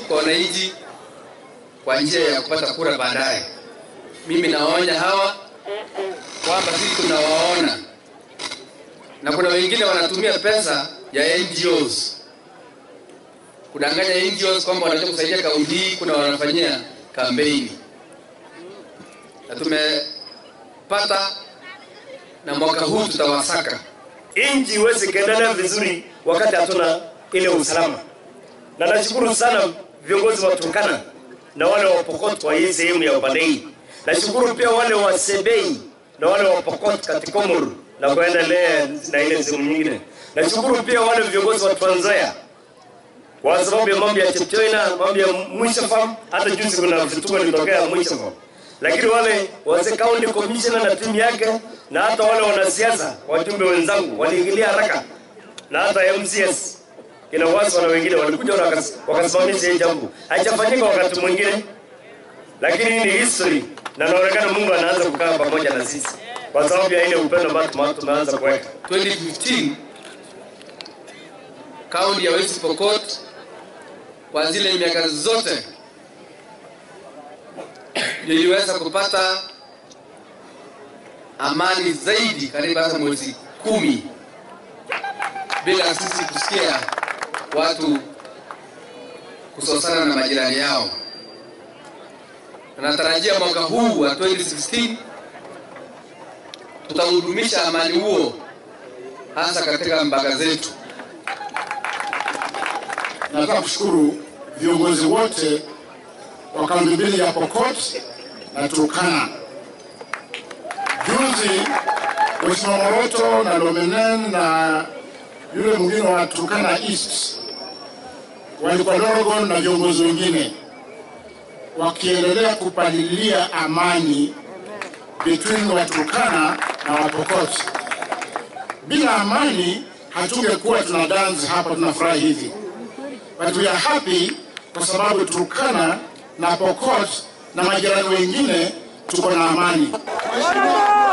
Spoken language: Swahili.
kwa wananchi kwa njia ya kupata kura baadaye. Mimi nawaonya hawa kwamba sisi tunawaona, na kuna wengine wanatumia pesa ya NGOs kudanganya NGOs kwamba wanataka kusaidia kaunti hii, kuna wanafanyia kampeni, na tumepata na mwaka huu tutawasaka. Nchi iweze kuendelea vizuri wakati hatuna ile usalama, na nashukuru sana viongozi wa Turkana na wale wa Pokot kwa hii sehemu ya upande hii. Nashukuru pia wale wa Sebei na wale wa Pokot katika Komoro na kuendelea na ile sehemu nyingine. Nashukuru pia wale viongozi wa Trans Nzoia kwa sababu ya mambo ya Chepchoina, mambo ya Mwisho Farm, hata juzi kuna vituko vilitokea Mwisho Farm. Lakini wale wazee county commissioner na timu yake na hata wale wanasiasa wajumbe wenzangu waliingilia haraka na hata MCS kina wasi na wengine walikuja na wakas- wakasimamisha hii jambo. Haijafanyika wakati mwingine, lakini hii ni history na inaonekana Mungu anaanza kukaa pamoja na sisi kwa sababu ya ile upendo ambao tume- tumeanza kuweka. 2015 kaunti ya West Pokot kwa zile miaka zote niliweza kupata amani zaidi karibu hata mwezi kumi bila sisi kusikia watu kusosana na majirani yao. Na natarajia mwaka huu wa 2016 tutahudumisha amani huo hasa katika mpaka zetu. Nataka kushukuru viongozi wote wa kaunti mbili ya Pokot na Turkana. Juzi Mheshimiwa Moroto na Lomenen na yule mwingine wa Turkana East walikuwa Lorogon na viongozi wengine wakiendelea kupalilia amani between Waturkana na Wapokot. Bila amani hatungekuwa tuna dance hapa tunafurahi hivi but we are happy kwa sababu Turkana na Pokot na majirani wengine tuko na amani. Mheshimiwa